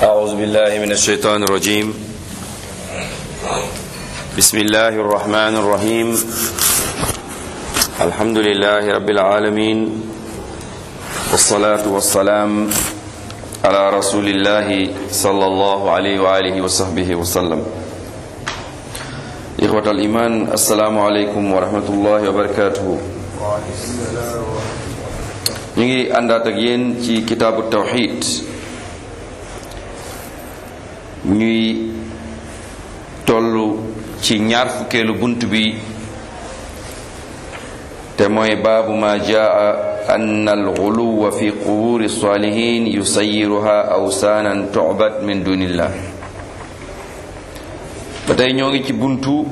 أعوذ بالله من الشيطان الرجيم بسم الله الرحمن الرحيم الحمد لله رب العالمين والصلاة والسلام على رسول الله صلى الله عليه وآله وصحبه وسلم إخوة الإيمان السلام عليكم ورحمة الله وبركاته ñu ngi àndaat ak yéen ci kitaabu tawxid ñuy toll ci ñaar fukkeelu bunt bi te mooy baabu ma jaa an alxuluwa fi quburi salihin yusayiruha awsaanan tucbad min dunillah ba tey ñoo ngi ci buntu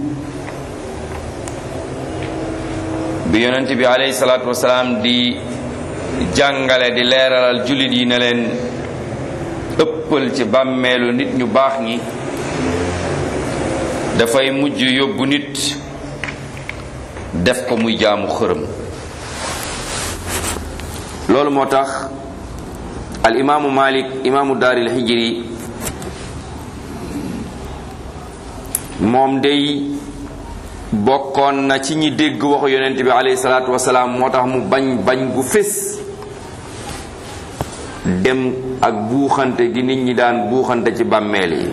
bi yonent bi alayhi salaatu wasalaam di jàngale di leeralal jullit yi ne leen ëppal ci bàmmeelu nit ñu baax ñi dafay mujj yóbbu nit def ko muy jaamu xërëm loolu moo tax al imaamu malik imaamu daaril hijri moom day bokkoon na ci ñi dégg waxu yonent bi alayhi salaatu wasalaam moo tax mu bañ bañ gu fés dem ak buuxante gi nit ñi daan buuxante ci bàmmeel yi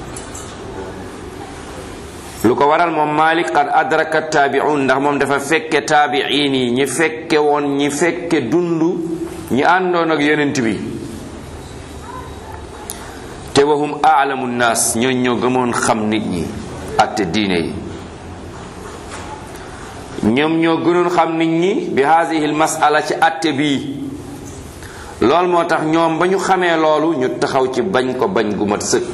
lu ko waral moom Malik qad adraka taabi'un ndax moom dafa fekke taabi'iin yi ñi fekke woon ñi fekke dund ñi àndoon ak yonent bi te wahum aalamu naas ñoo ñoo gëmoon xam nit ñi ak te diine yi ñoom ñoo gënoon xam nit ñi bi haadihi masala ci atte bii loolu moo tax ñoom ba ñu xamee loolu ñu taxaw ci bañ ko bañ gu mat sëkk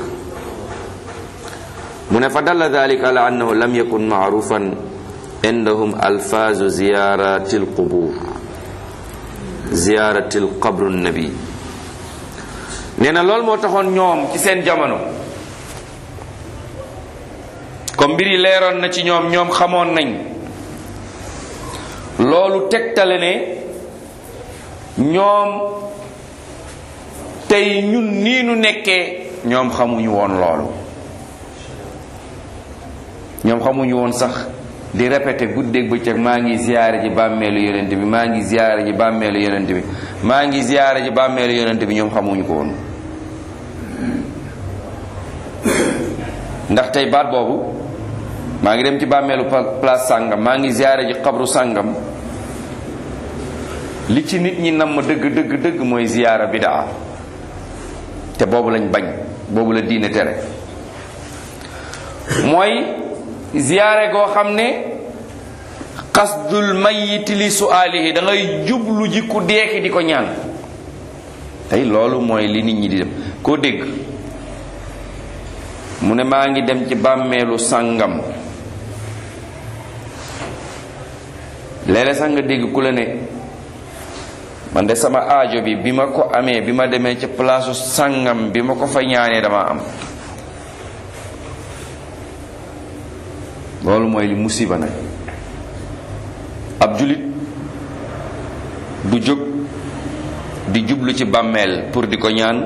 mu ne fa dalla dalika ala annahu lam yakun maarufan indahum alfaazu ziyarati alqubur ziyarati alqabru nabi nee na loolu moo taxoon ñoom ci seen jamono comme mbir yi leeroon na ci ñoom ñoom xamoon nañ loolu tegtale ne ñoom tey ñun nii nu nekkee ñoom xamuñu woon loolu ñoom xamuñu woon sax di répété guddeeg bëccëg maa ngi ziyaare ji bàmmeelu yonent bi maa ngi ziyaare ji bàmmeelu yonent bi maa ngi ziyaare ji bàmmeelu yonent bi ñoom xamuñu ko woon ndax tey baat boobu maa ngi dem ci bàmmeelu place sàngam maa ngi ziyaare ji xabru sàngam li ci nit ñi nam ma dëgg dëgg dëgg mooy ziyaara bidaa te boobu lañ bañ boobu la diine tere mooy ziyaare goo xam ne xasdul mayiti li suaalihi da ngay jublu ji ku deeki di ko ñaan tey loolu mooy li nit ñi di dem koo dégg mu ne maa ngi dem ci bàmmeelu sàngam léeg-léeg sax nga dégg ku la ne man de sama aajo bi bi ma ko amee bi ma demee ci palaasu sàngam bi ma ko fa ñaanee dama am loolu mooy li musiba nag ab julit du jóg di jublu ci bàmmeel pour di ko ñaan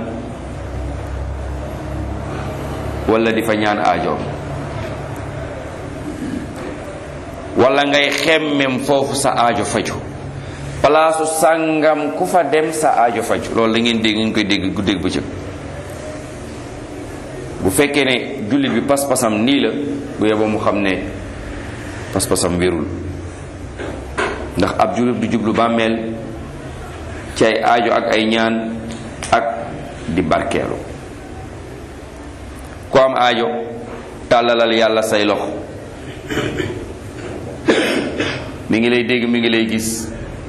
wala di fa ñaan aajoom wala ngay xemmem foofu sa aajo faju palaasu sàngam ku fa dem sa aajo faju loolu la ngeen dégg ngeen koy dégg guddeeg bëccëg bu fekkee ne jullit bi pas-pasam nii la bu yeboo mu xam ne pas-pasam wérul ndax ab jullit du jublu bàmmeel ci ay aajo ak ay ñaan ak di barkeelu ku am aajo tàllalal yàlla say loxo mi ngi lay dégg mi ngi lay gis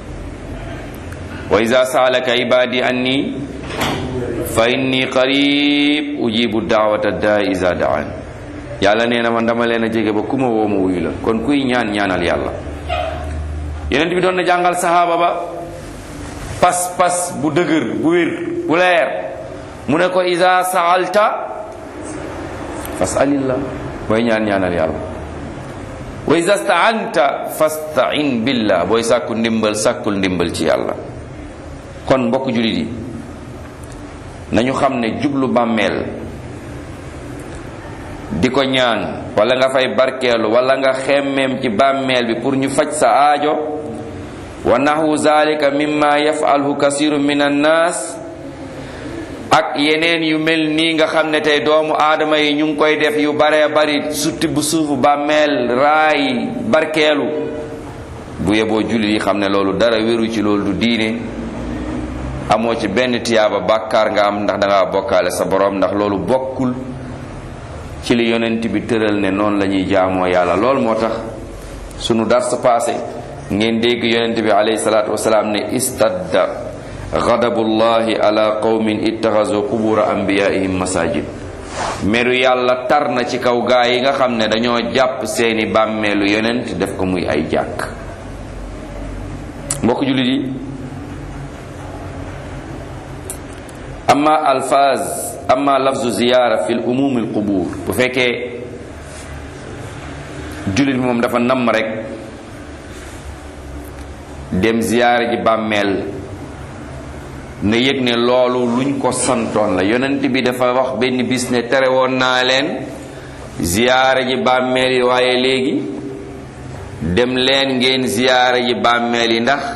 wa ida saalaka ibadi anni fa inni qarib ujibu daawata daa isa daan yàlla nee na man dama leen a jege ba ku ma woo ma wuyu la kon kuy ñaan ñaanal yàlla yonent bi doon na jàngal sahaaba ba pas pas bu dëgër bu wér bu leer mu ne ko ida saalta fasalillah booy ñaan ñaanal yàlla wa ida staanta fastain billah booy sàkku ndimbal sàkkul ndimbal ci yàlla kon mbokk jullit yi nañu xam ne jublu bàmmeel di ko ñaan wala nga fay barkeelu wala nga xemmeem ci bàmmeel bi pour ñu faj sa aajo wa naxwu zalika mimma yafalhu kasiru min annaas ak yeneen yu mel nii nga xam ne tey doomu aadama yi ñu ngi koy def yu baree bari sutti bu suufu bàmmeel raay barkeelu bu yeboo jullit yi xam ne loolu dara wéru ci loolu du diine amoo ci benn tiyaaba bàkkaar nga am ndax danga bokkaale sa borom ndax loolu bokkul ci li yonent bi tëral ne noonu la ñuy jaamoo yàlla loolu moo tax sunu dars passé ngeen dégg yonent bi alayhi salaatu wasalaam ne istadda ghadabullahi ala qawmin ittaxazu qubura anbiyaihim masajid meru yàlla tar na ci kaw gaa yi nga xam ne dañoo jàpp seeni bàmmeelu yonent def ko muy ay jàkk mbokk jullit yi amma alfaz amma lafzu ziyaara fi l umum al qubur bu fekkee jullit bi moom dafa namm rek dem ziyaara ji bàmmeel na yëg ne loolu luñ ko santoon la yonent bi dafa wax benn bis ne tere woon naa leen ziyaara ji bàmmeel yi waaye léegi dem leen ngeen ziyaara ji bàmmeel yi ndax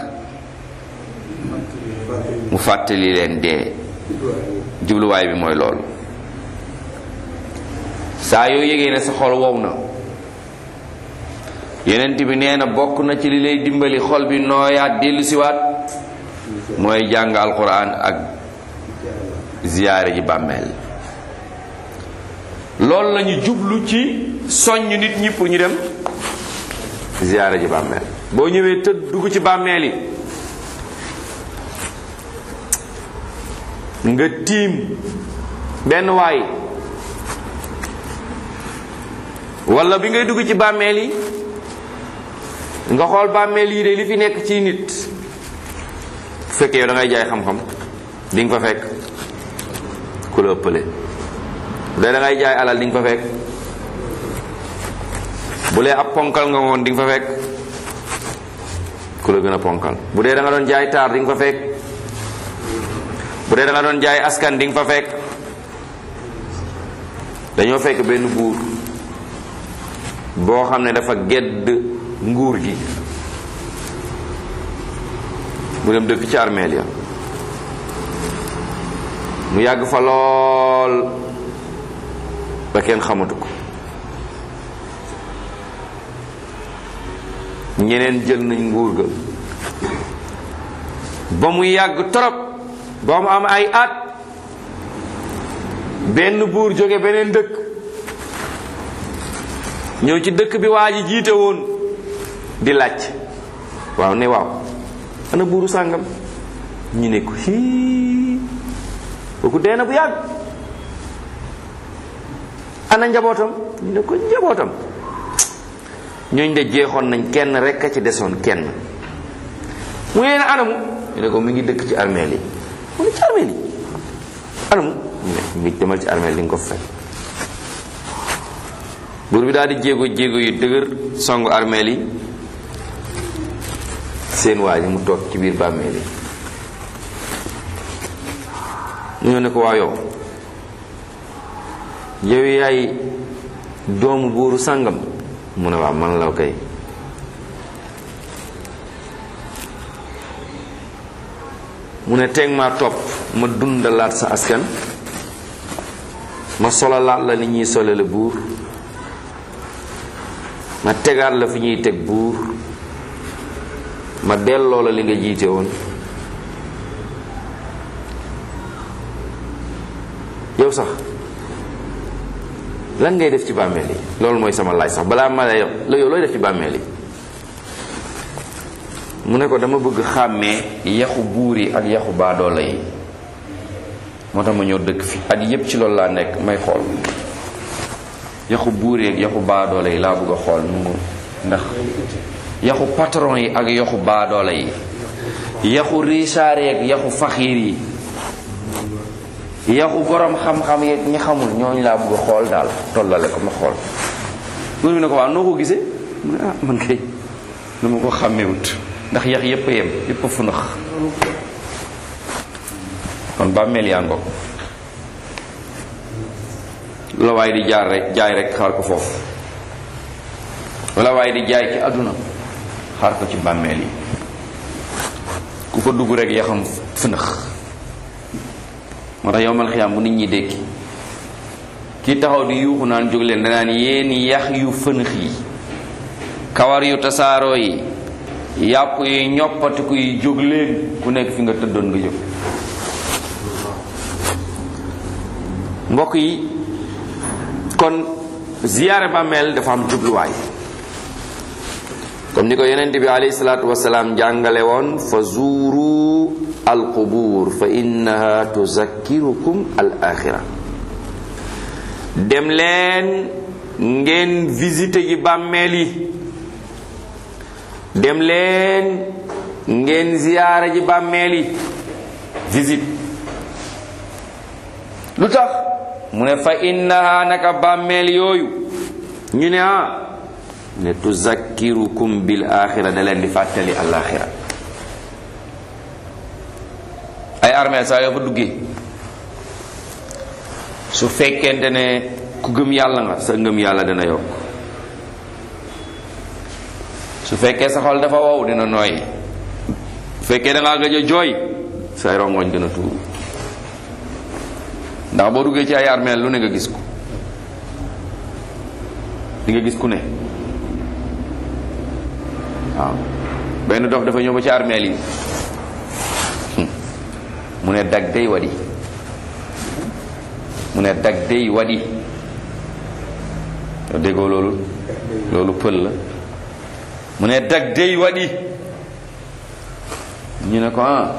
mu fàttali leen dee jubluwaay bi mooy loolu saa yoo yëgee ne sa xol wow na yonent bi nee na bokk na ci li lay dimbali xol bi nooyaat dellu siwaat mooy jàng alquran ak ziyaare ji bàmmeel loolu lañu jublu ci soññ nit ñi pour ñu dem ziyaare ji bàmmeel boo ñëwee tëdd dugg ci bàmmeel yi nga tiim benn waay walla bi ngay dugg ci bàmmeel yi nga xool bàmmeel yi de li fi nekk ci nit bu fekkee yow da ngay jaay xam-xam di nga fa fekk ku la ëppale bu dee da ngay jaay alal di nga fa fekk bu lee ab ponkal nga woon di nga fa fekk ku la gën a ponkal bu dee da nga doon jaay taar di nga fa fekk bu dee da nga doon jaay askan di nga fa fekk dañoo fekk benn buur boo xam ne dafa gedd nguur gi mu dem dëkk ci armeel ya mu yàgg fa lool ba kenn xamatu ko ñeneen jël nañ nguur ga ba mu yàgg torop ba mu am ay at benn buur jóge beneen dëkk ñëw ci dëkk bi waa ji jiite woon di laaj waaw ne waaw ana buuru sàngam ñu ne ko hii kooku dee na bu yàgg ana njabootam ñu ne ko njabootam ñooñ de jeexoon nañ kenn rek a ci desoon kenn mu ne anamu ñu ne ko mu ngi dëkk ci armeel yi mu ne ci armeel yi anamu mu ne mu ngi demal ci armeel yi nga ko fekk buur bi daal di jéego jéego yu dëgër songu armeel yi seen waa ji mu toog ci biir bàmmeel yi ñoo ne ko waa yow yow yaay doomu buuru sàngam mu ne waaw man la kay mu ne teg ma topp ma dundalaat sa askan ma solalaat la ni ñuy solale buur ma tegaat la fi ñuy teg buur ma delloo la li nga jiite woon yow sax lan ngay def ci bàmmeel yi loolu mooy sama laaj sax balaa ma lay la yow looy def ci bàmmeel yi mu ne ko dama bëgg xàmmee yaxu buur yi ak yaxu baadoola yi moo tax ma ñëw dëkk fi at yépp ci loolu laa nekk may xool yaxu buur yi ak yaxu baadoola yi laa bëgg a xool nu mu ndax yaxu patron yi ak yaxu baadoola yi yaxu richaar yi ak yaxu faxiir yi yaxu borom xam-xam yeeg ñi xamul ñooñu laa bëgg a xool daal tollale ko ma xool buur bi ne ko waaw noo ko gisee mu ne ah man kay dama ko xàmmewut ndax yax yépp a yem yépp a funax kon bàmmeel yaa ngoog lu la waaye di jaar rek jaay rek xaar ko foofu lu la waaye di jaay ci àdduna xaar ko ci bàmmeel yi ku fa dugg rek yaxam fënax moo tax yowmal xiyaam bu nit ñi dékki kii taxaw di yuuxu naan jóg leen danaan yéen yax yu fënax yi kawar yu tasaaroo yi yàpp yi ñoppatiku yi jóg leen ku nekk fi nga tëddoon nga jóg mbokk yi kon ziyaare bàmmeel dafa am jubluwaay comme ni ko yonent bi alayhi salaatu wasalaam jàngale woon fa zuuru alqubuur fa innaha tuzakkirukum al axira dem leen ngeen visite ji bàmmeel yi dem leen ngeen ziyaara ji bàmmeel yi visite lu tax mu ne fa innaha naka bàmmeel yooyu ñu ne ah ne tuzakkirukum bil axira da leen di fàttali al axira ay armeel saa yoo fa duggee su fekkente ne ku gëm yàlla nga sa ngëm yàlla dana yokk su fekkee sa xol dafa wow dina nooy su fekkee da ngaa gëj a jooy say rongoñ gën a tuuru ndax boo duggee ci ay armeel lu ne nga gis ko di nga gis ku ne waaw benn dof dafa ñëw ba ci armeel yi mu ne dag day wadi mu ne dag day wadi yow déggoo loolu loolu pël la mu ne dag day wadi ñu ne ko ah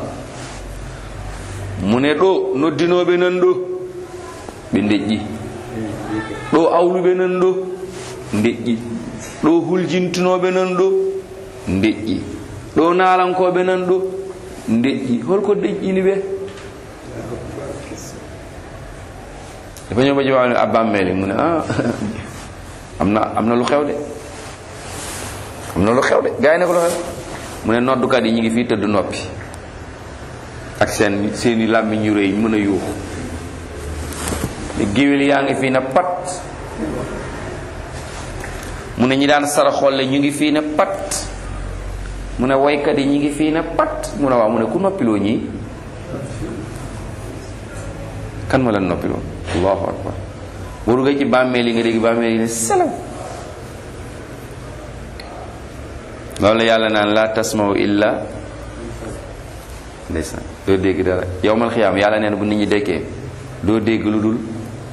mu ne ɗo noddinoɓe nan ɗo ɓe deƴƴi ɗo awluɓe nan ɗo deƴƴi ɗo huljintunoɓe nan ɗo deƴƴi ɗo nalankoɓe nan ɗo deƴƴi holko deƴƴini ɓe dafa ñëw ba ci wax ab bàmmeeli mu ne ah am na am na lu xew de am na lu xew de gars yi ne ko lu xew mu ne noddukat yi ñu ngi fii tëdd noppi ak seen seeni làmmiñ yu rëy ñu mën a yuuxu géwél yaa ngi fii ne pat mu ne ñi daan sara xolle ñu ngi fii ne pat mu ne woykat yi ñu ngi fii ne pat mu ne waaw mu ne ku noppiloo ñii kan ma leen noppiloo allahu akbar boo duggee ci bàmmeel yi nga dégg bàmmeel yi ne salaw loolu la yàlla naan la tasmaw illa ndeysaan doo dégg dara yowmal xiyaam yàlla neen bu nit ñi dekkee doo dégg lu dul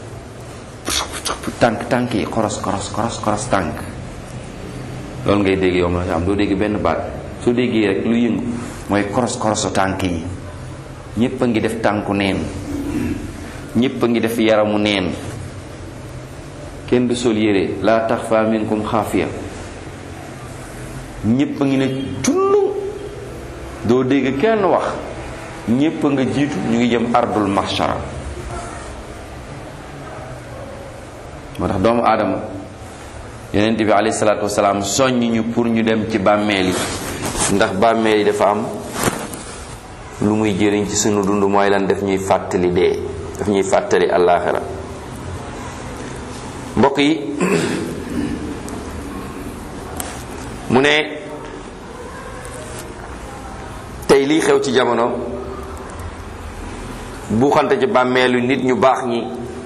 tànk tànk yi koros koros koros koros tànk loolu ngay dégg yowmal xiyaam doo dégg benn baat soo déggee rek lu yëngu mooy koros korosu tànk yi ñépp a ngi def tànku neen ñépp a ngi def yaramu neen kenn du sol yére laa taxfa minkum xaafiya ñépp a ngi ne tullum doo dégg kenn wax ñépp a nga jiitu ñu ngi jëm ardul mahshara moo tax doomu aadama yonent bi alayhi salaatu wasalaam soññ ñu pour ñu dem ci bàmmeel yi ndax bàmmeel yi dafa am lu muy jëriñ ci sunu dund mooy lan daf ñuy fàttali dee daf ñuy fàttali àllaaxira mbokk yi mu ne tey lii xew ci jamono buuxante ci bàmmeelu nit ñu baax ñi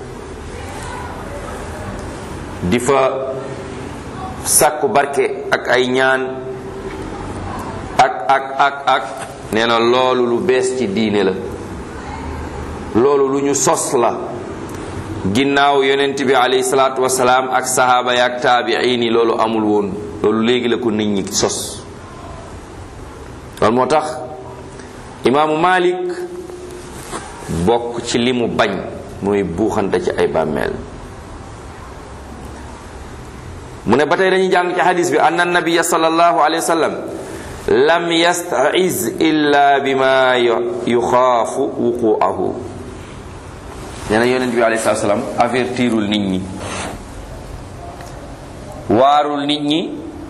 di fa sàkku barke ak ay ñaan ak ak ak ak nee na loolu lu bees ci diine la loolu lu ñu sos la ginnaaw yonent bi alayhi salaatu wasalaam ak sahaaba ya ak taabiin yi loolu amul woon loolu léegi la ko nit ñi sos loolu moo tax imaamu Malik bokk ci li mu bañ mooy buuxante ci ay bàmmeel mu ne ba tey dañuy jàng ci xadis bi anna nabiya sallallahu alayhi wa sallam lam yasta'iz illa bima yuxaafu wuquahu nee na yonent bi alayhi salaam avertirul nit ñi waarul nit ñi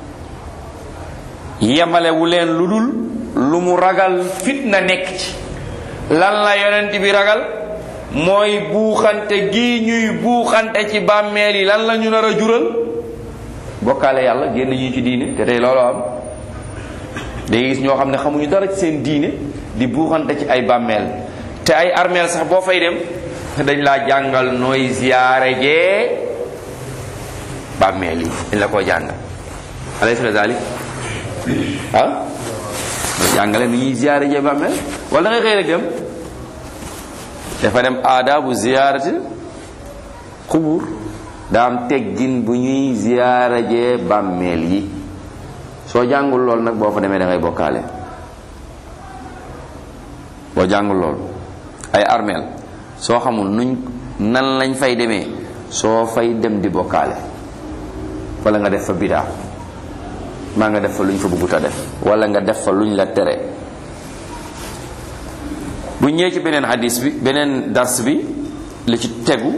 yemalewu leen lu dul lu mu ragal fitna nekk ci lan la yonent bi ragal mooy buuxante gi ñuy buuxante ci bàmmeel yi lan la ñu nar a jural bokkaale yàlla génn ñu ci diine te tey loolu am day gis ñoo xam ne xamuñu dara ci seen diine di buuxante ci ay bàmmeel te ay armeel sax boo fay dem dañ laa jàngal nooy ziyaare jee bàmmeel yi dañ la koo jàngal alaysa kazalik ah jàngale ni ñuy ziyaare jee bàmmeel wala da nga xëy rek dem dafa dem aadaabu ziyaarati xubur daa am teggin bu ñuy ziyaare jee bàmmeel yi soo jàngul lool nag boo fa demee da ngay bokkaale boo jàngul lool ay armeel soo xamul nuñ nan lañ fay demee soo fay dem di bokkaale wala nga def fa bidaa maa nga def fa luñ fa bëggut a def wala nga def fa luñ la tere bu ñëwee ci beneen hadis bi beneen dars bi li ci tegu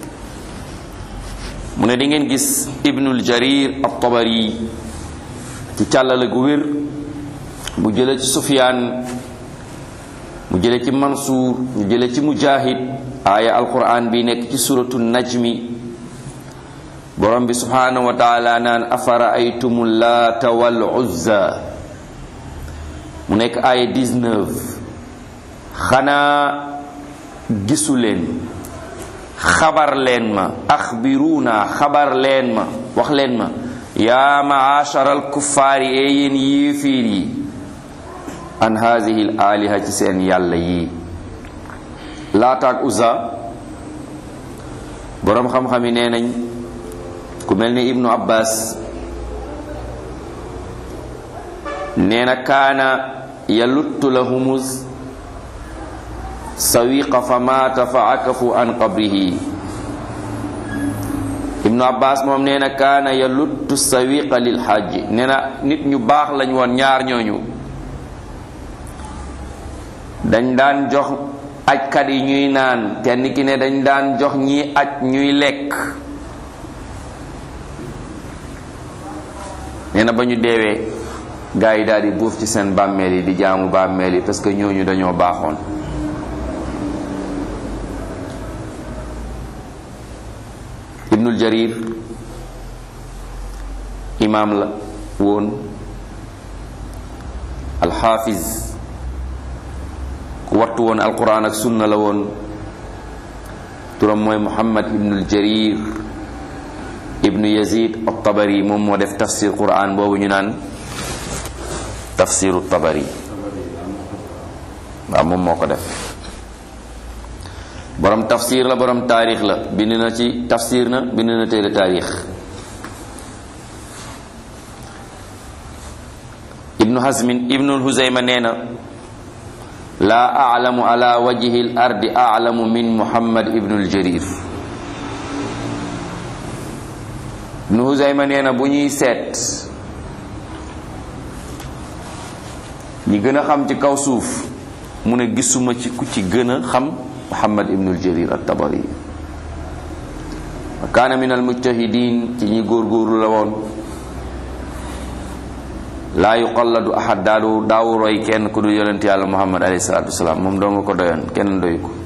mu ne di ngeen gis ibnul jarir at-tabari ci càllale gu wér mu jële ci sufyaan mu jële ci mansuur mu jële ci mujahid aaya alquran bi nekk ci suratu najmi borom bi subhanahu wa taala naan afara aytumu laata wal uzza mu nekk aaya 19 xanaa gisu leen xabar leen ma axbiruuna xabar leen ma wax leen ma yaa maashara alkuffaari ee yéen yéefiir yi an haadihi l aaliha ci seen yàlla yii laataak uza boroom xam-xam yi nee nañ ku mel ni ibnu abbas nee na kaana yaluttu lahumus sawiqa fa maata fa akafu an qabrihi ibnu abbas moom nee na kaana yaluttu sawiqa lil xajji nee na nit ñu baax lañ woon ñaar ñooñu dañ daan jox ajkat yi ñuy naan kenn ki ne dañ daan jox ñi aj ñuy lekk nee na ba ñu deewee gaa yi daal di buuf ci seen bàmmeel yi di jaamu bàmmeel yi parce que ñooñu dañoo baaxoon ibnul jarir imaam la woon alxaafiz ku wattu woon alquran ak sunna la woon turam mooy muhammad ibnul jarir ibnu yazid at-tabari moom moo def tafsir quran boobu ñu naan tafsiru tabari waaw moom moo ko def borom tafsir la borom taarix la bind na ci tafsir na bind na téere taarix ibnu hazmin ibnu huzayma nee na laa aclamu ala wajhi l ardi aclamu min muhammad ibnu ljarir ibnu huzayma nee na bu ñuy seet ñi gën a xam ci kaw suuf mu ne gisuma ci ku ci gën a xam muhammad ibnul jarir at-tabari wa kaana min almujtahidin ci ñi góorgóorlu la woon laa yuqalladu ahad daalu daawu roy kenn ku dul yonent yàlla muhammad alayhi salaatu wasalaam moom doo nga ko doyoon kenn doyu ko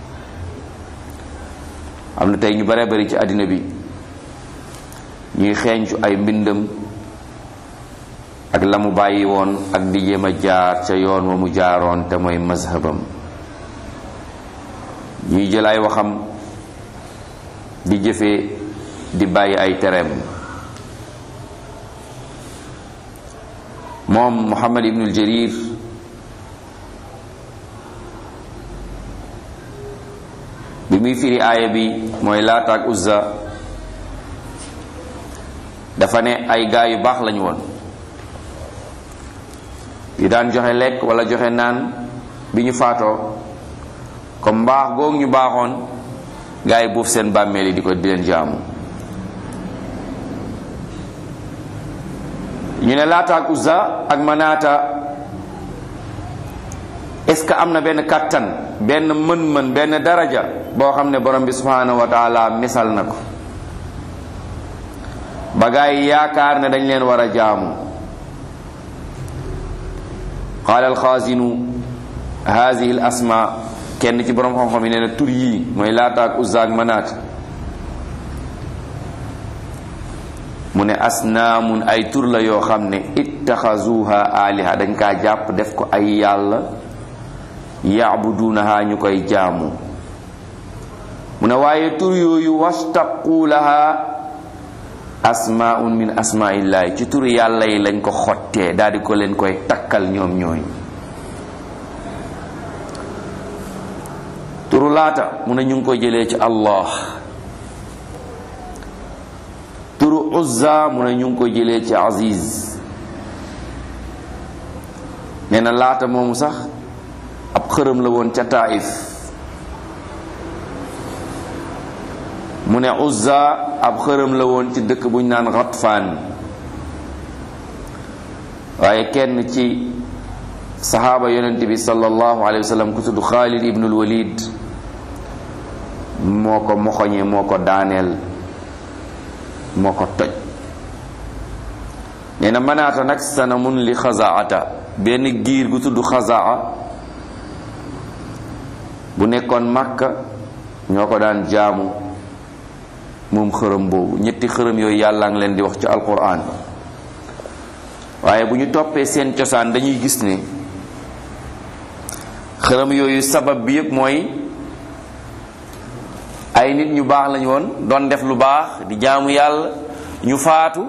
am na tey ñu bare bari ci àddina bi ñuy xeeñcu ay mbindam ak la mu bàyyi woon ak di jéem a jaar ca yoon wa mu jaaroon te mooy mazhabam ñuy jël ay waxam di jëfee di bàyyi ay tereem moom Muhammad ibnul Jarir bi muy firi aaya bi mooy Laata ak Uzza dafa ne ay gaa yu baax lañu woon yu daan joxe lekk wala joxe naan bi ñu faatoo comme mbaax goog ñu baaxoon gaa yi buuf seen bàmmeel yi di ko di leen jaamu ñu ne laata ak uzza ak manaata est-ce que am na benn kàttan benn mën-mën benn daraja boo xam ne borom bi subhanahu wa taala misal na ko ba gaa yi yaakaar ne dañ leen war a jaamu qaala alxaazinu hadihi al asma kenn ci borom xam-xam yi nee na tur yii mooy laata ak uzza ak manaat mu ne asnaamun ay tur la yoo xam ne ittaxazuha aliha dañ kaa jàpp def ko ay yàlla yaabuduunaha ñu koy jaamu mu ne waaye tur yooyu wastaqu laha asmaun min asmaillahi ci tur yàlla yi lañ ko xottee daal di ko leen koy takkal ñoom ñooy turu laata mu ne ñu ngi ko jëlee ci allah turu uzza mu ne ñu ngi ko jëlee ci aziz nee na laata moomu sax ab xërëm la woon ca taif mu ne uzza ab xërëm la woon ci dëkk bu ñu naan Ghatfaan waaye kenn ci saxaaba yonent bi sallallahu alayhi wa sallam ku tudd Xaalid ibnul Walid moo ko moxoñe moo ko daaneel moo ko toj nee na manaata nag sanamun li xazaata benn giir gu tudd xazaa bu nekkoon Makka ñoo ko daan jaamu moom xërëm boobu ñetti xërëm yooyu yàlla ngi leen di wax ci alquran waaye bu ñu toppee seen cosaan dañuy gis ne xërëm yooyu sabab bi yëpp mooy ay nit ñu baax lañu woon doon def lu baax di jaamu yàlla ñu faatu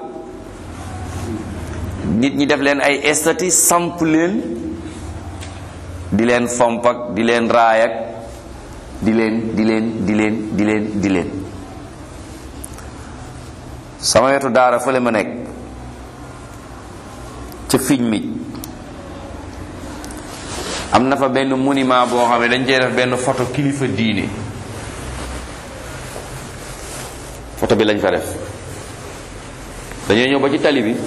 nit ñi def leen ay estati samp leen di leen fomp ak di leen raay ak di leen di leen di leen di leen di leen sama wetu daara fële ma nekk ca fiñ mi am na fa benn monument boo xam ne dañ cee def benn photo kilifa diine photo bi lañ fa def dañoo ñëw ba ci tali bi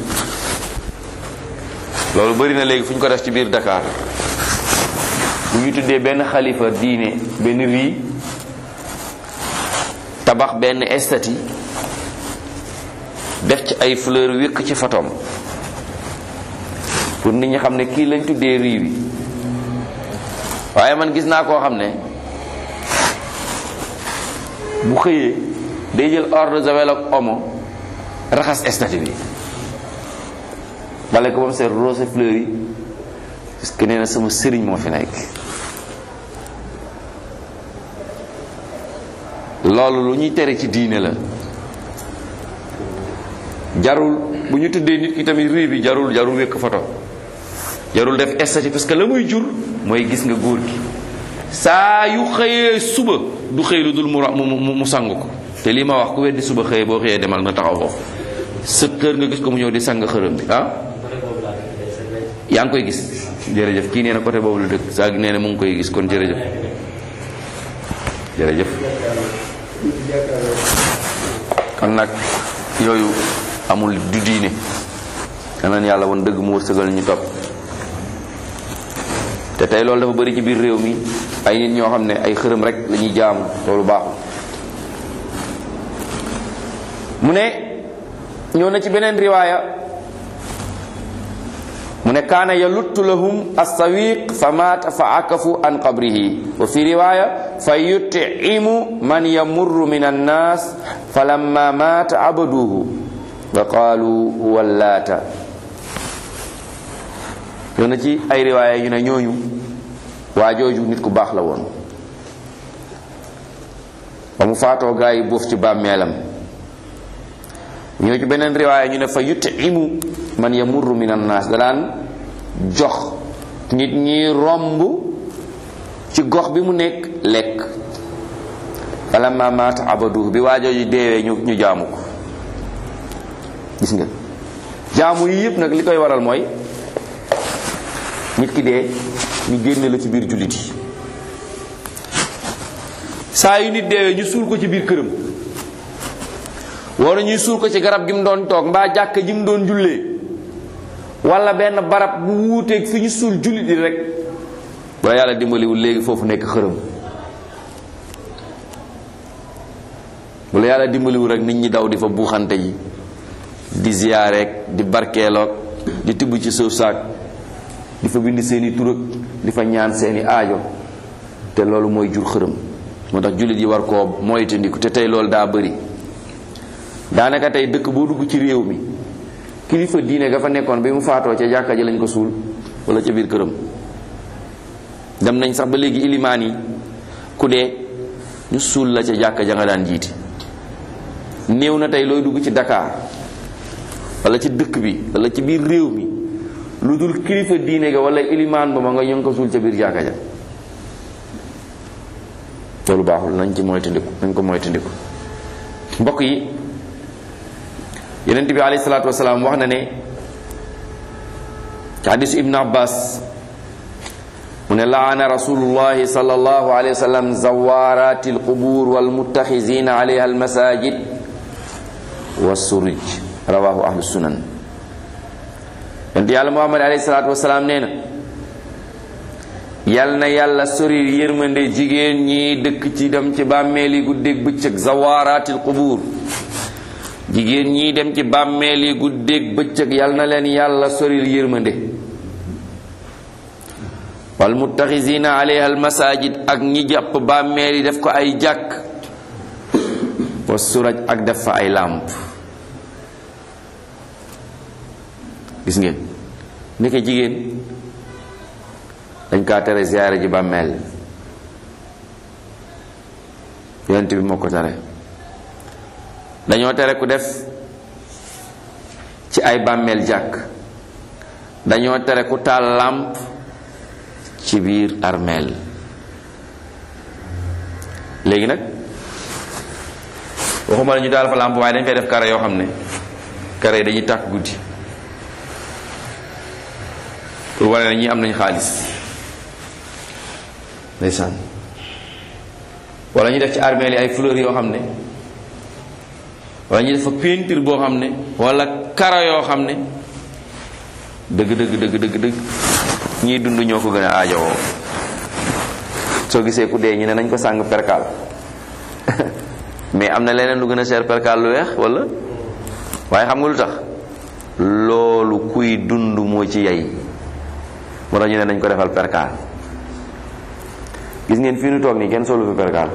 loolu bari na léegi fu ñu ko def ci biir Dakar bu ñu tuddee benn xalifa diine benn rii tabax benn estati def ci ay fleur wékk ci photom pour nit ñi xam ne kii lañ tuddee rii bi waaye man gis naa koo xam ne bu xëyee day jël eau de javel ak omo raxas estati bi bale ko ba mu seet rose fleur yi parce que nee na sama sëriñ moo fi nekk loolu lu ñuy tere ci diine la jarul bu ñu tuddee nit ki tamit rii bi jarul jarul wékk photo jarul def estati parce que la muy jur mooy gis nga góor gi saa yu xëyee suba du xëy lu dul mu mu mu sang ko te lii ma wax ku weddi suba xëyee boo xëyee demal nga taxaw foofu sa kër nga gis ko mu ñëw di sang xërëm bi ah yaa ngi koy gis jërëjëf kii nee na côté boobu la dëkk saa gi nee na mu ngi koy gis kon jërëjëf jërëjëf kon nag yooyu amul du diine danaan yàlla woon dëgg mu wërsëgal ñu topp te tey loolu dafa bari ci biir réew mi ay nit ñoo xam ne ay xërëm rek la ñuy jaamu loolu baaxul mu ne ñëw na ci beneen riwaaya mu ne kaana yaluttu lahum assawiq fa maata fa akafu an qabrihi wa fi riwaaya fa yutimu man yamurru min annas fa lamma maata abaduhu wa qaalu huwa laata yow na ci ay riwaaya yu ne ñooñu waa jooju nit ku baax la woon ba mu faatoo gaa yi boof ci bàmmeelam ñoo ci beneen riwaaya ñu ne fa yutimu man yamurru min annaas da daan jox nit ñi romb ci gox bi mu nekk lekk falamma maata abaduhu bi waa jooju deewee ñu ñu jaamu ko gis nga jaamu yi yëpp nag li koy waral mooy nit ki dee ñu génne la ci biir jullit yi saa yu nit deewee ñu suul ko ci biir këram wala ñuy suul ko ci garab gi mu doon toog mbaa jàkka ji mu doon jullee wala benn barab bu wuuteeg fi ñu suul jullit yi rek wala yàlla dimbaliwul léegi foofu nekk xërëm wala yàlla dimbaliwul rek nit ñi daw di fa buuxante yi di ziyaareek di barkeeloog di tibb ci suuf saak di fa bind seeni turag di fa ñaan seeni aajo te loolu mooy jur xërëm moo tax jullit yi war koo moytandiku te tey loolu daa bëri daanaka tey dëkk boo dugg ci réew mi kilifa diine ga fa nekkoon bi mu faatoo ca jàkka ji lañ ko suul wala ca biir këram dem nañ sax ba léegi ilimaan yi ku dee ñu suul la ca jàkka ja nga daan jiiti néew na tey looy dugg ci Dakar wala ci dëkk bi wala ci biir réew mi lu dul kilifa diine ga wala ilimaan ba ma nga ñu ngi ko suul ca biir jàkka ja loolu baaxul nañ ci moytandiku nañ ko moytandiku mbokk yi yonent bi alayhi salaatu wasalaam wax na ne ci hadisu ibnu abbas mu ne laana rasulullahi sallallahu alayhi wa sallam zawarati alqubur walmuttaxizina alayha almasajid wassuruj rawahu ahlu sunan yonent yàlla muhammad alayhi salaatu wasalaam nee na yal na yàlla sori yërmande jigéen ñi dëkk ci dem ci bàmmeeli guddeeg bëccëg zawaraatil qubuur jigéen ñi dem ci bàmmeeli guddeeg bëccëg yal na leen yàlla soril yërmande wal muttaxisina alayha al masajid ak ñi jàpp bàmmeeli def ko ay jàkk wa suraj ak def fa ay làmp gis ngeen ndeke jigéen dañ kaa tere ziyaare ji bàmmeel yonent bi moo ko tere dañoo tere ku def ci ay bàmmeel jàkk dañoo tere ku taal làmp ci biir armeel léegi nag waxuma la ñu taal fa làmp waaye dañ fay def kare yoo xam ne kare yi dañuy tàkk guddi pour wane ne ñi am nañ xaalis ndeysaan wala ñu def ci armeel yi ay fleurs yoo xam ne wala ñu def fa peinture boo xam ne wala karo yoo xam ne dëgg dëgg dëgg dëgg dëgg ñiy dund ñoo ko gën a aajowoo soo gisee ku dee ñu ne nañ ko sàng perkaal mais am na leneen lu gën a cher perkaal lu weex wala waaye xam nga lu tax loolu kuy dund moo ci yey moo tax ñu ne nañ ko defal perkaal gis ngeen fii nu toog nii kenn solu fi perkaal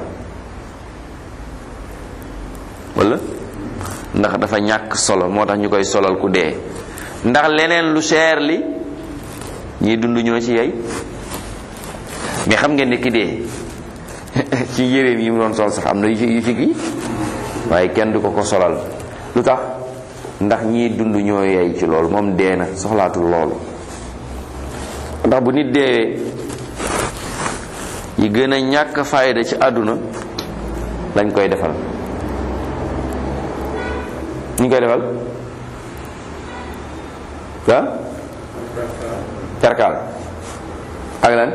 wala ndax dafa ñàkk solo moo tax ñu koy solal ku dee ndax leneen lu cher li ñiy dund ñoo ci yey mais xam ngeen ne ki dee ci yéreem yi mu doon sol sax am na yu ci yu ci kii waaye kenn du ko ko solal lu tax ndax ñiy dund ñoo yey ci loolu moom dee na soxlaatul loolu ndax bu nit deewee yi gën a ñàkk fayda ci àdduna lañ koy defal ñu koy defal ah perkaal ak lan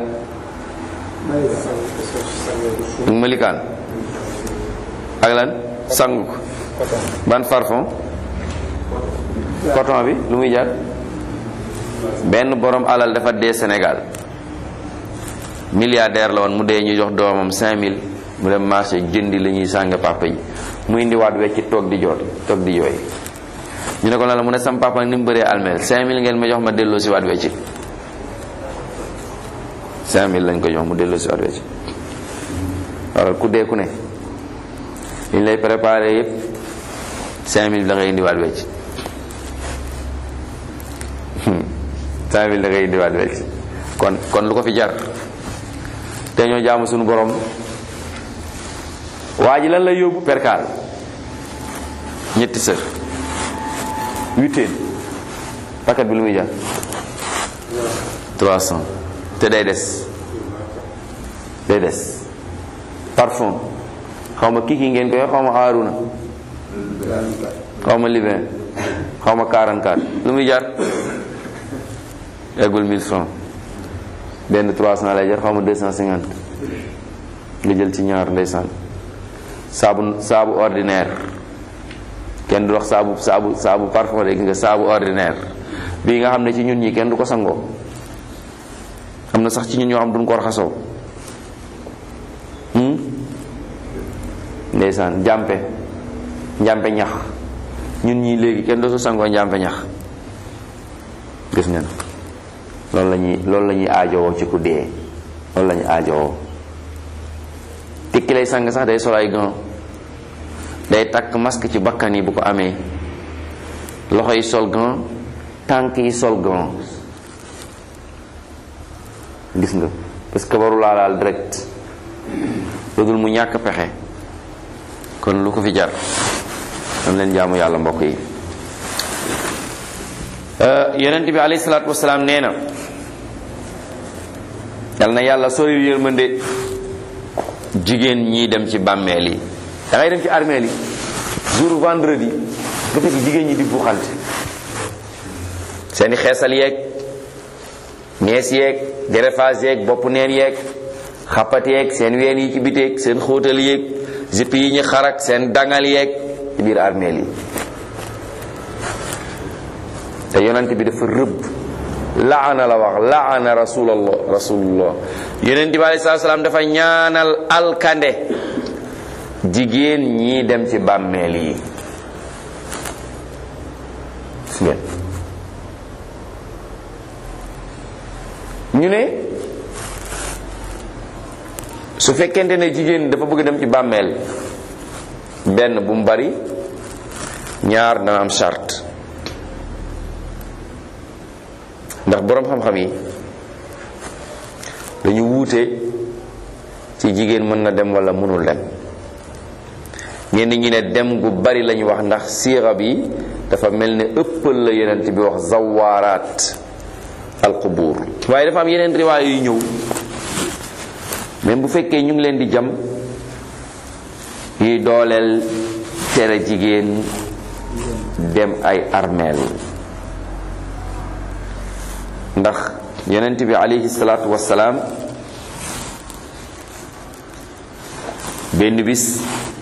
malikaan ak lan sangu ko ban parfum coton bi lu muy jaar benn borom alal dafa dee Sénégal milliardaire la woon mu dee ñu jox doomam 5000 mu dem marché jëndi la ñuy sàng papa yi mu indiwaat wecci toog di joot toog di jooy ñu ne ko lan la mu ne sam papa ni mu bëree almeel 5000 ngeen ma jox ma delloo si waat wecci 5000 lañ ko jox mu delloo si waat wecci waral ku dee ku ne liñ lay préparé yépp 5000 da ngay indiwaat wecc 5000 da ngay indiwaat wecc kon kon lu ko fi jar te ñoo jaamu suñu borom waa ji lan lay yóbbu perkaal ñetti sër huitaine paquet bi lu muy jar 300 te day des day des parfum xaw ma kiki ngeen koy xaw ma aaruna xaw ma libin xaw ma 44 lu muy jar eggul 1000 francs benn 300 lay jar xaw ma 250 nga jël ci ñaar ndeysaan saabu saabu ordinaire kenn du wax saabu saabu saabu parfum de gis nga saabu ordinaire bii nga xam ne ci ñun ñi kenn du ko sangoo am na sax ci ñun ñoo xam duñ ko raxasoo ndeysaan njàmpe njàmpe ñax ñun ñii léegi kenn dootu sangoo njàmpe ñax gis ngeen loolu la ñuy loolu la ñuy aajowoo ci ku dee loolu la ñuy aajowoo nit ki lay sang sax day sol ay gants day takk masque ci bakkan yi bu ko amee loxo yi sol gant tànk yi sol gant gis nga parce que waru laa laal direct lu dul mu ñàkk pexe kon lu ko fi jar dam leen jaamu yàlla mbokk yi yonent bi alayhi salaatu wasalaam nee na yal na yàlla sori yërmande jigéen ñi dem ci bàmmeel yi da ngay dem ci armeel yi jour vendredi nga fekk jigéen ñi di buuxante seeni xeesal yeeg nees yeeg greffage yeeg bopp neen yeeg xappat yeeg seen ween yi ci biteeg seen xóotal yeeg zipp yi ñu xarak seen dangal yeeg ci biir armeel yi te yonent bi dafa rëbb laana la wax laana rasulallah rasulullah yonent bi alei salatu salaam dafa ñaanal alkande jigéen ñi dem ci bàmmeel yi gis ngeen ñu ne su fekkente ne jigéen dafa bëgg dem ci bàmmeel benn bu mu bari ñaar dana am charte ndax boroom xam-xam yi dañu wuute ci jigéen mën na dem walla mënul dem ñenn ñi ne dem gu bari lañu wax ndax siira bi dafa mel ne ëppal la yenent bi wax zawaaraat alqubuur waaye dafa am yeneen riwaay yu ñëw même bu fekkee ñu ngi leen di jam yuy dooleel tere jigéen dem ay armeel ndax yonent bi alayhi salaatu wassalaam benn bis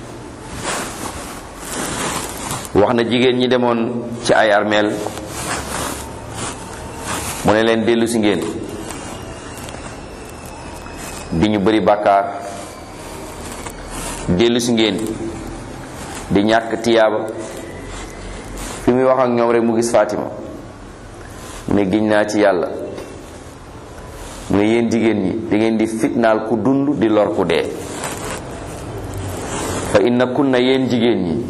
wax na jigéen ñi demoon ci ay armeel mu ne leen dellu si ngeen di ñu bëri bàkkaar dellu si ngeen di ñàkk tiyaaba fi muy wax ak ñoom rek mu gis Fatima mu ne giñ naa ci yàlla mu ne yéen jigéen ñi da ngeen di fitnaal ku dund di lor ku dee fa inna kunna yéen jigéen ñi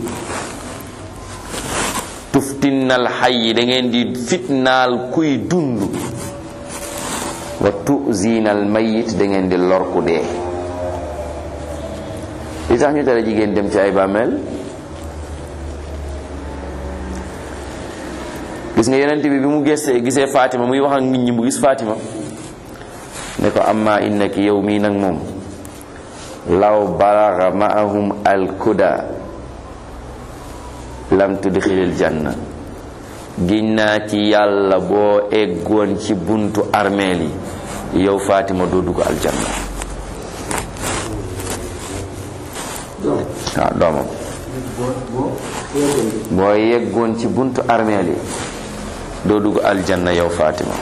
tuftinnal xay yi da ngeen di fitnaal kuy dund wa tuzinal mayit da ngeen di lor ku dee li tax ñu tere jigéen dem ci ay bàmmeel gis nga yonent bi bi mu gisee gisee Fatima muy wax ak nit ñi mu gis Fatima ne ko amma innaki yow mii nag moom law balaga maahum alkuda lam tudxilil janna giñ naa ci yàlla boo eggoon ci buntu armeel yi yow Fatima doo dugg aljanna waaw doomam boo yeggoon ci buntu armeel yi doo dugg aljanna yow Fatima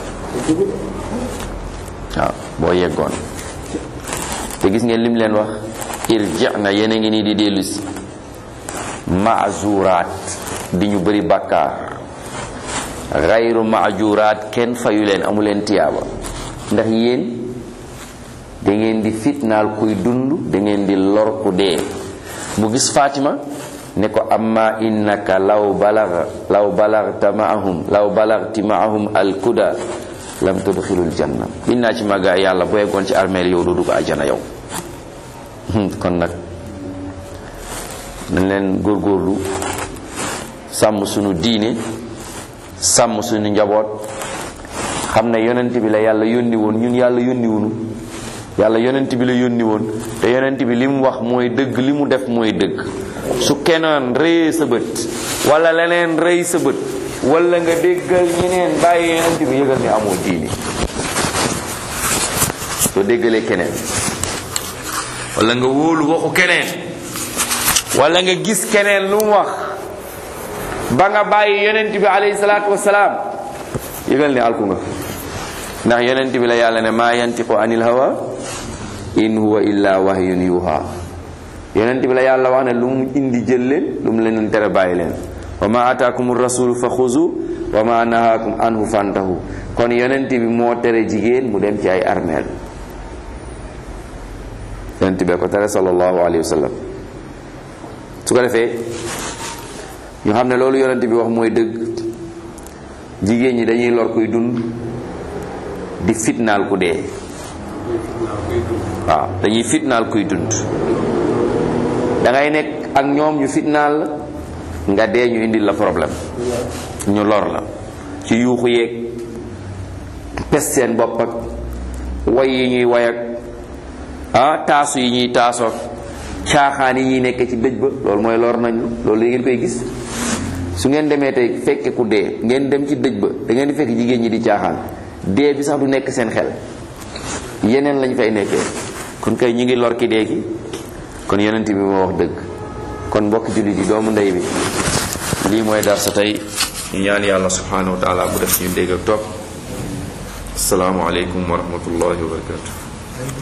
waaw boo yeggoon te gis ngeen lim leen wax irjina yéen a ngi nii di dellusi maazuraat di ñu bëri bàkkaar gayru maajuraat kenn fayu leen amu leen tiyaaba ndax yéen da ngeen di fitnaal kuy dund da ngeen di lor ku dee mu gis Fatima ne ko amma innaka law balagha law balagta maahum law balagti maahum alkuda lam tudxilul janna biñ naa ci màggaa yàlla boo yeggoon ci armeel yow doo dugg àjjana yow kon nag nañ leen góorgóorlu sàmm sunu diine sàmm sunu njaboot xam ne yonent bi la yàlla yónni woon ñun yàlla yónni wunu yàlla yonent bi la yónni woon te yonent bi li mu wax mooy dëgg li mu def mooy dëgg su keneen rëyee sa bët wala leneen rëy sa bët wala nga déggal ñeneen bàyyi yonent bi yëgal ne amoo diini soo déggalee keneen wala nga wóolu waxu keneen wala nga gis keneen lu mu wax ba nga bàyyi yonent bi alayhi salaatu wasalaam yëgal ne alku nga ndax yonent bi la yàlla ne maa yantiqu anil hawa in huwa illa wahyun yuha yonent bi la yàlla wax ne lu mu indi jël leen lu mu leen tere bàyyi leen wa ma ataakum rasulu fa xuzu wa ma nahaakum anhu fantahu kon yonent bi moo tere jigéen mu dem ci ay armeel yonent bee ko tere sallallahu alayhi wa sallam su ko defee ñu xam ne loolu yonent bi wax mooy dëgg jigéen ñi dañuy lor kuy dund di fitnaal ku dee waaw dañuy fitnaal kuy dund da ngay nekk ak ñoom ñu fitnaal la nga dee ñu indil la problème ñu lor la ci yuuxu yeeg pes seen bopp ak way yi ñuy way ak ah taasu yi ñuy taasoog caaxaan yi ñuy nekk ci dëj ba loolu mooy lor nañu loolu yi ngeen koy gis su ngeen demee tey fekke ku dee ngeen dem ci dëj ba da ngeen di fekk jigéen ñi di caaxaan dee bi sax du nekk seen xel yeneen lañ fay nekkee kon kay ñi ngi lor ki dee ki kon yonent bi moo wax dëgg kon mbokk jullit yi doomu ndey bi lii mooy dar sa tey ñu ñaan yàlla subhanahu wa taala bu def ñu dégg ak topp asalaamualeykum wa rahmatullahi wa barakatu